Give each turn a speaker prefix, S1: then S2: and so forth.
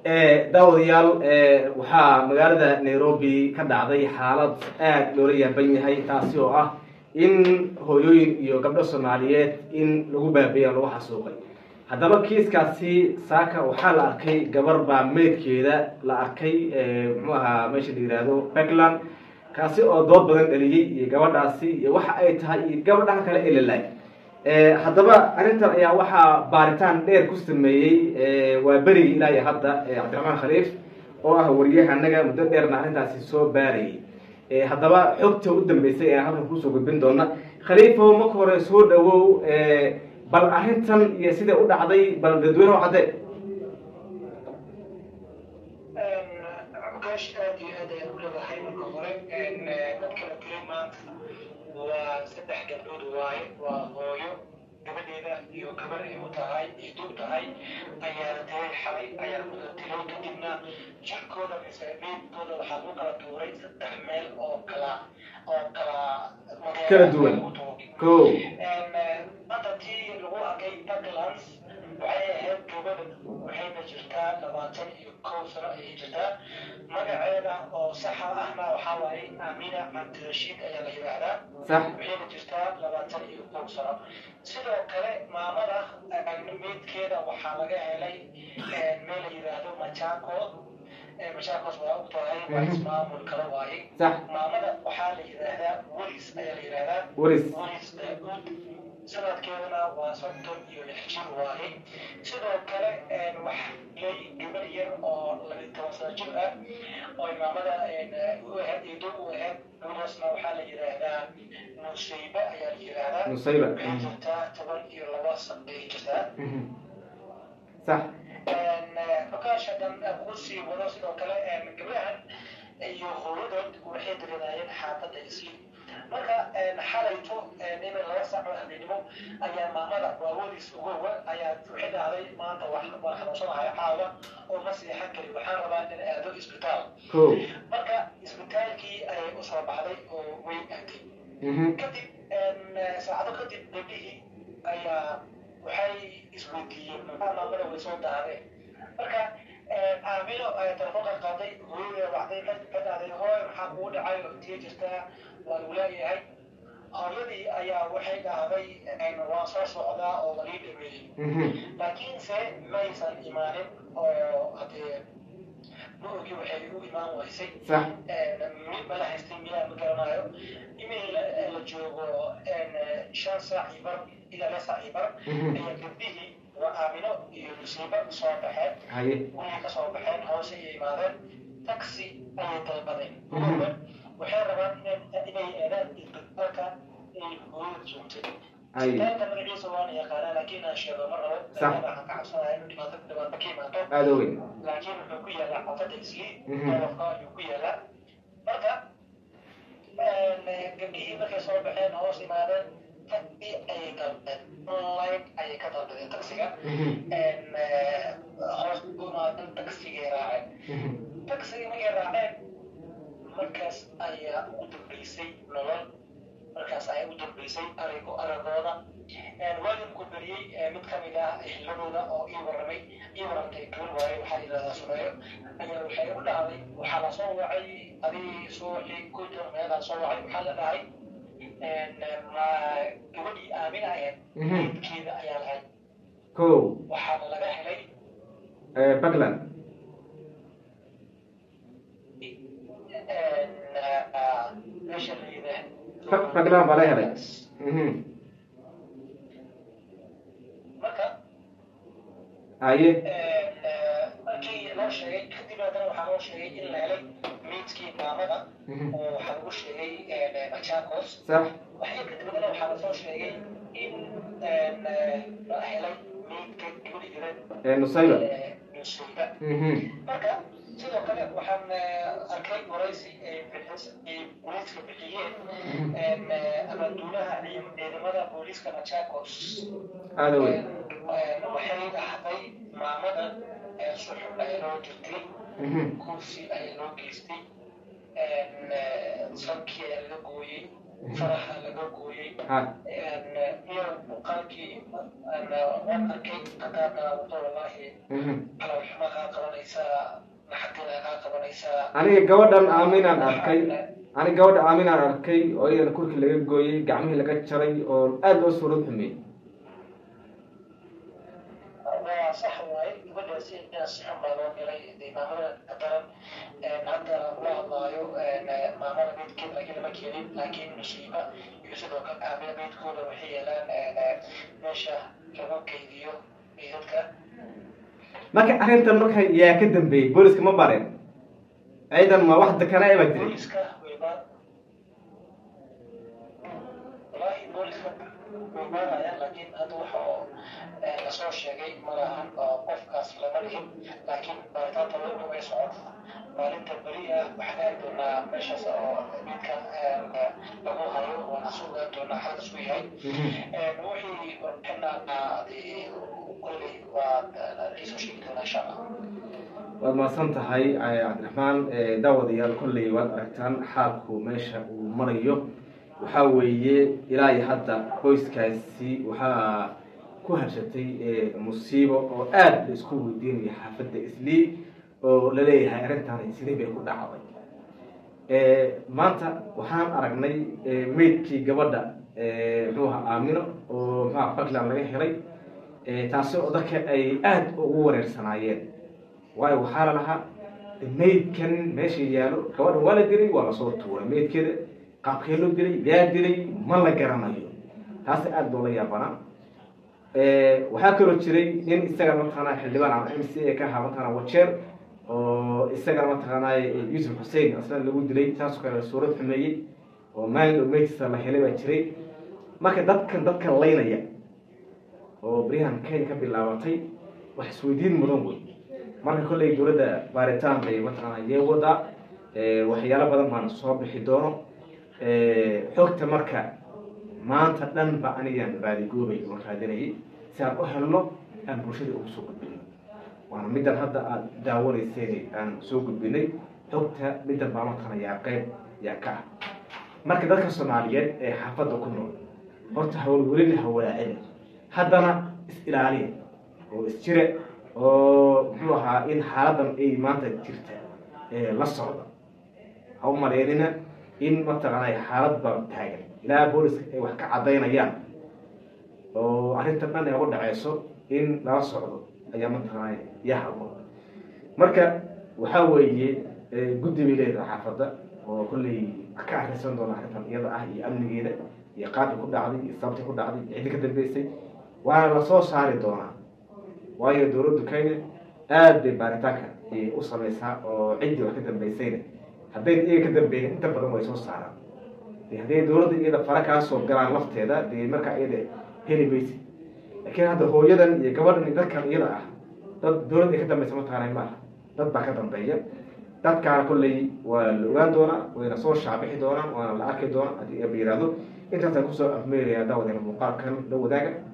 S1: daawadayaal waxaa magaalada nairobi ka dhacday xaalad aada loola yaaban yahay taasi oo ah in hooyooyin iyo gabdho soomaaliyeed in lagu baabeeya lagu xasuuqay haddaba kiiskaasi saaka waxaa la arkay gabar baa meydkeeda la arkay muxuu ahaa meesha la yihahdo puntland kaasi oo dood badan dhaliyey iyo gabadhaasi iyo waxa ay tahay iyo gabadhaha kale ee lalaay haddaba arrintan ayaa waxaa baaritaan dheer ku sameeyey waa berigii ilaa iyo hadda cabdiraxmaan khaliif oo ah wariyahanaga muddo dheerna arrintaasi soo baarayay haddaba xogta u dambeysay ee halkan kusoo gudbin doona khaliifo marka hore soo dhawow bal arrintan iyo siday u dhacday bal dadweyne o cadde
S2: ogash aad iyo aad ayaan u leedahay marka hore dadka la dilay maanta waa saddex gabdhood waaye waa hooyo gabadheeda iyo gabar ay u tahay ay dug tahay ayaa la dilay xalay ayaa la dilay kadibna jirkooda mise meydkooda waxaa lagu kala tuuray saddex meel oo kala oo kala
S1: kala duwan ko
S2: hadda tii lagu arkay puntlands waxay ahayd gabadha waxayna jirtaa labaatan iyo kow sano ayay jirtaa magaceeda oo saxa ahna waxaa waaye amina cabdirashiid ayaa la yidhaahdaa
S1: sax
S2: waxayna jirtaa labaatan iyo kow sano sidoo kale maamada meydkeeda waxaa laga helay meel la yidhaahdo majaco machakos waa og tahay waa ismaamul kale waaye
S1: sax
S2: maamada waxaa la yidhaahdaa welis ayaa la yidhaahdaa
S1: waris
S2: welis daauud sanadkeedana waa soddon iyo lix jir waaye sidoo kale waxay gabar yar oo labi toban sano jir ah oo imaamada u ahayd ido u ahayd gabadhaasna waxaa la yidhaahdaa nusayba ayaa la yidhaahdaa
S1: nusayba
S2: waxay jirtaa toban iyo laba sano ayay jirtaa
S1: sax
S2: markaasha dhan ku sii wado sidoo kale gabdhahan iyo hooyadood waxay dareemayeen xaafadda isli marka xalayto in laga saaco habeenimo ayaa maamada waawoodiis ugowa ayaa waxay dhahday maanta waa xanuunsanahay caawa oo ma seexan kari waxaan rabaa in aado isbitaal
S1: ko
S2: marka isbitaalkii ayay u soo baxday oo way aaday kadib saacado kadib gabdhihii ayaa waxay isweydiiyeen maxaa maamada way soo daadeen marka aamino ayaa telefoonka qaaday hooyada wacday ka dhahday hooy maxaa kugu dhacay oo intiya jirtaa waa lagu leeyahay hooyadii ayaa waxay dhahday waan soo socdaa oo walii dhameeyey laakiinse maysan imaanin oo hadee ma-ogii waxay u imaan waysay
S1: sax
S2: mid mala haystay miyaa ma garanayo imay la joogo shan saac iyo bar ilaa lix saac iyo bar ayaa gabdhihii waa aamino iyo musiibo soo baxeen
S1: haye
S2: gurigii ka soo baxeen hoose ayay imaadeen taxi ayay dalbadeen waxay rabaan inay inay aadaan isbitaalka ay hooyada joogtay
S1: haye
S2: isbitaalka magaciisa waana yaqaanaa laakiin aan sheego ma rabo
S1: Sax.
S2: waxaan ka cabsanayaa inuu dhibaato dhibaato ka imaato
S1: aada ogeyn
S2: laakiin wuxuu ku yaalaa xaafadda isli
S1: Mhm.
S2: gobolka ayuu ku yaalaa marka gabdhihii markay soo baxeen hoos imaadeen taxi ayay dalbeen online ayay ka dalbadeen taxiga hoos u imaadeen taxigay raaceen taxiga markay raaceen markaas ayaa ugu dambeysay nolol markaas ayaa ugu dambeysay arigo aragooda waalidku beriyey mid ka mid ah xilladooda oo ii warramay ii warramtay gabar waaye waxaa yidhahdaa sumeeyo ayaa waxay u dhahday waxaa la soo wacay adii suuxii kujar meelaa soo wacay waxaa la dhahay ma gabadhii aamin ahayd meydkeeda ayaa lahayd
S1: ko
S2: waxaana laga helay
S1: puntland
S2: meesha la
S1: Puntland baa laga helay
S2: marka
S1: haye
S2: markii loo sheegay kadib haddana waxaa loo sheegay in la helay meydkii maamada oo waxaa lagu sheegay machakos
S1: sax
S2: waxay kadib haddana waxaa lasoo sheegay in la helay meydka gabadhi jiran
S1: nusayba
S2: nusayba
S1: Mhm.
S2: marka sidoo kale waxaan arkay waraysi ay bixis- ay booliiska bixiyeen abaanduulaha ciidamada booliiska machakos
S1: aada ogeyn
S2: waxay dhahday maamada suxub ayaa loo jirtay kursi ayaa loo geystay sankii ayaa laga gooyey faraha laga gooyey
S1: ha
S2: iyo muuqaalkii waan arkay qadaana wado wallaahi
S1: mhm.
S2: calolxuma kaa qabanaysaa naxadina kaa qabanaysaa
S1: aniga gabadhan aaminaan arkay aniga gabadha aaminaan arkay oo iyadana kurkii laga gooyey gacmihii laga jaray oo aada loo suurad xumeeyey
S2: waa sax waaye gabadhaasi si xun baa loo galay dee maamada ka daran hadda la hadlaayo maamada beedkeeda laakiin lama keenin laakiin musiiba iyo sidoo kale aamina beedkooda waxay yeelaan meesha lagu kaydiyo meydadka
S1: marka arrintan marka yaa ka dambeeyey booliska ma bareen ciidan ma wax dekana baa jiray
S2: booliska wayba wallaahi booliska way baarayaan laakiin hadda waxa oo lasoo sheegay ma lahan oo qofkaas lama dhihin laakiin baaritaanta wayba way socota maalinta beri ah waxaan aadi doonaa meeshaas oo midka lagu hayo waana sugaan doonaa xalkas u yahay wixii warbixina kolley waa laisoo sheegi doonaa insha allah
S1: waad mahadsan tahay cabdiraxmaan daawadayaal kolley waad aragtaan xaalku meesha uu marayo waxaa weeye ilaa iyo hadda qoyskaasi waxaa ku harshatay musiibo oo aada la isku weydiinayo xaafadda islii oo laleeyahay arrintaani sidee bay ku dhacday maanta waxaan aragnay meydkii gabadha muxuu ahaa aamino oo muxuaha puntland laga helay taasi oo dadka ay aada ugu wareersanaayeen waayo waxaa la lahaa meydkan meesha yaalo gabadha waa la dilay waa lasoo tuuray meydkeeda qaabkee loo dilay yaa dilay ma la garanayo taasi aada loola yaabanaa waxaa kaloo jiray nin isagana mataqaanaa xildhibaan ama m c a ka ahaa mataqaanaa wajeer oo isagana mataqaanaa yuusuf xuseen asna lagu dilay saasoo kale suurad xumeeyey oo maalin meydkiisa la helay baa jiray marka dadkan dadkan laynaya oo beryahan kenya ka bilaabatay wax isweydiin mudan wey marka kolley dowladda baaritaan bay mataqaanaa yee wadaa waxyaalo badan baana soo bixi doono xogta marka maanta dhan ba anigaan baadigoobay oo raadinayay si aan u helno aan bulshada ugu soo gudbino waana middan hadda aada daawanayseen aan soo gudbinay xogta middan baa mataqaana yaa qeyb yaa ka ah marka dadka soomaaliyeed ee xaafadda ku nool horta hawlwelina hawalaacina haddana is ilaaliya oo isjire oo muxuu ahaa in xaaladan ay maanta jirta la socda ha u maleynina in mataqaanay xaalad baa taagan ilaa booliska ay wax ka cadaynayaan oo arrintan dhan ay ugu dhaceyso in lala socdo ayaa mataqaanay yaa haboon marka waxaa weeye guddi bay leedahay xaafadda oo kolley ka arrinsan doona arrintan iyada ah iyo amnigeeda iyo qaabka ku dhacday iyo sababta ku dhacday iyo ciddi ka dambeysay waana lasoo saari doonaa waayo dowladdu kenya aada bay baaritaanka u samaysaa oo ciddii wax ka dambeysayna haddayna iyaga ka dambeeyin inta badan way soo saaraan hadday dowladda iyada fara kaa soo galaan lafteeda dee markaa iyada heli maysid laakiin hadda hooyadan iyo gabadhan iyo dadkan iyada ah dad dowladda ay ka dambeysa mataqaanay maaha dad baa ka dambeeya dadkaana kolley waa la ogaan doonaa wayna soo shaabixi doonaan waana la arki doonaa haddii aba yihahdo intaasaan kusoo afmeerayaa daawadeena muuqaalkan la wadaaga